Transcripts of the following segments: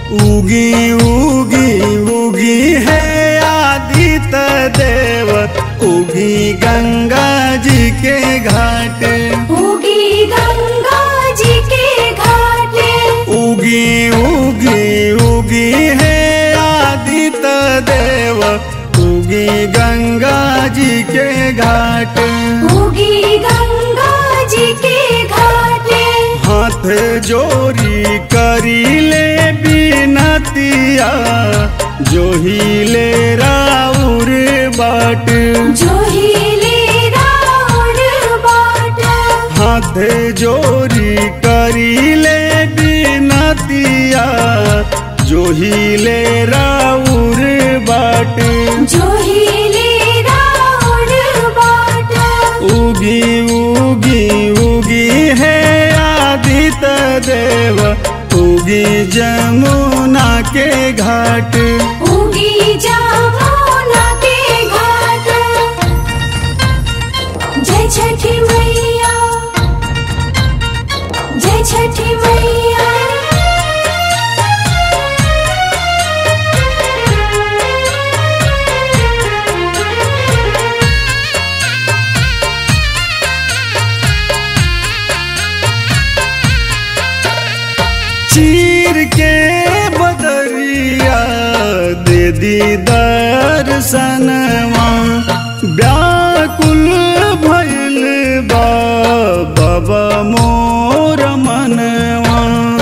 उगी उगी उगी है आदित्य देव उगी गंगा जी के घाट उगी गंगा जी के घाटे उगी उगी उगी है आदित्य देव उगी गंगा जी के घाट उगी गंगा जी के घाटे हाथ जोरी करी ले बिनतिया जो ही ले राउर बाट जो हिले राउर बाट हाथ जोरी करी ले बिनतिया जो ही ले राउर बाट जो हिले राउर बाट उगी उगी उगी है आदित्य देव उगी जमुना के घाट उगी जमुना के घाट जय छठी मैया जय छठी मैया चीर के बदरिया दे दी दर्शनवा व्याकुल भइल बा बाबा मोर मनवा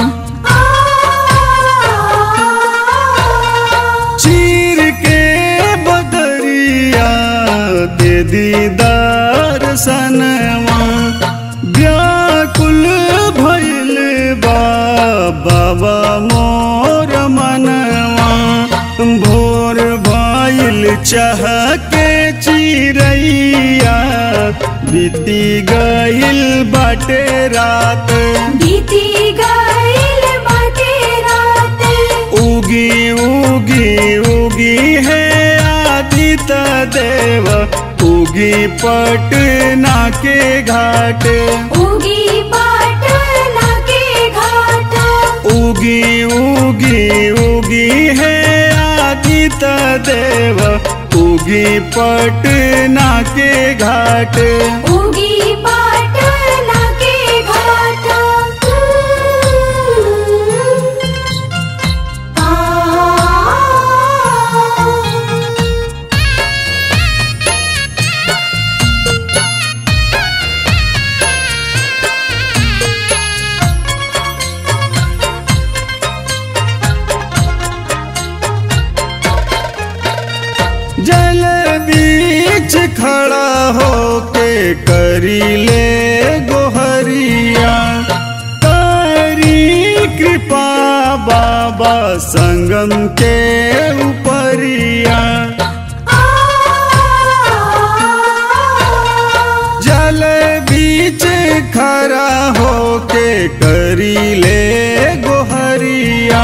चीर के बदरिया दे दी दर्शनवा व्याकुल भइल बा बाबा मोर मनवा भोर भइल चाह के चिरैया बीती गइल बाटे रात बीती गइल बाटे रात उगी उगी उगी है आदित्य देव उगी पटना के घाट उगी पाटना के घाट उगी उगी उगी है आदित्य देव उगी पटना के घाट उगी पाटना के घाट जल बीच खड़ा होके करी ले गोहरिया करी कृपा बाबा संगम के ऊपरिया जल बीच खड़ा होके करी ले गोहरिया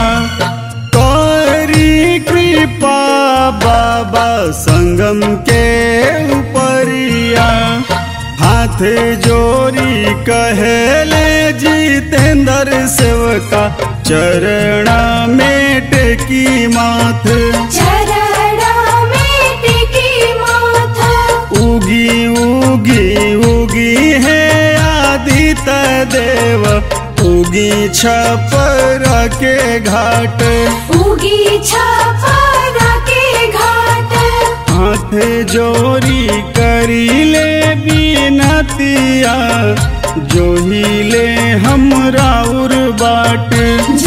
करी कृपा बाबा संगम के ऊपरिया हाथ जोरी कहले जितेंद्र सेवका चरणा में टेकी माथ चरणा में टेकी माथा उगी उगी उगी है आदित्य देव उगी छपर के घाट उगी छपरा के घाट हाथ जोरी करी ले बिनतिया जो ही ले हमरा उर बाट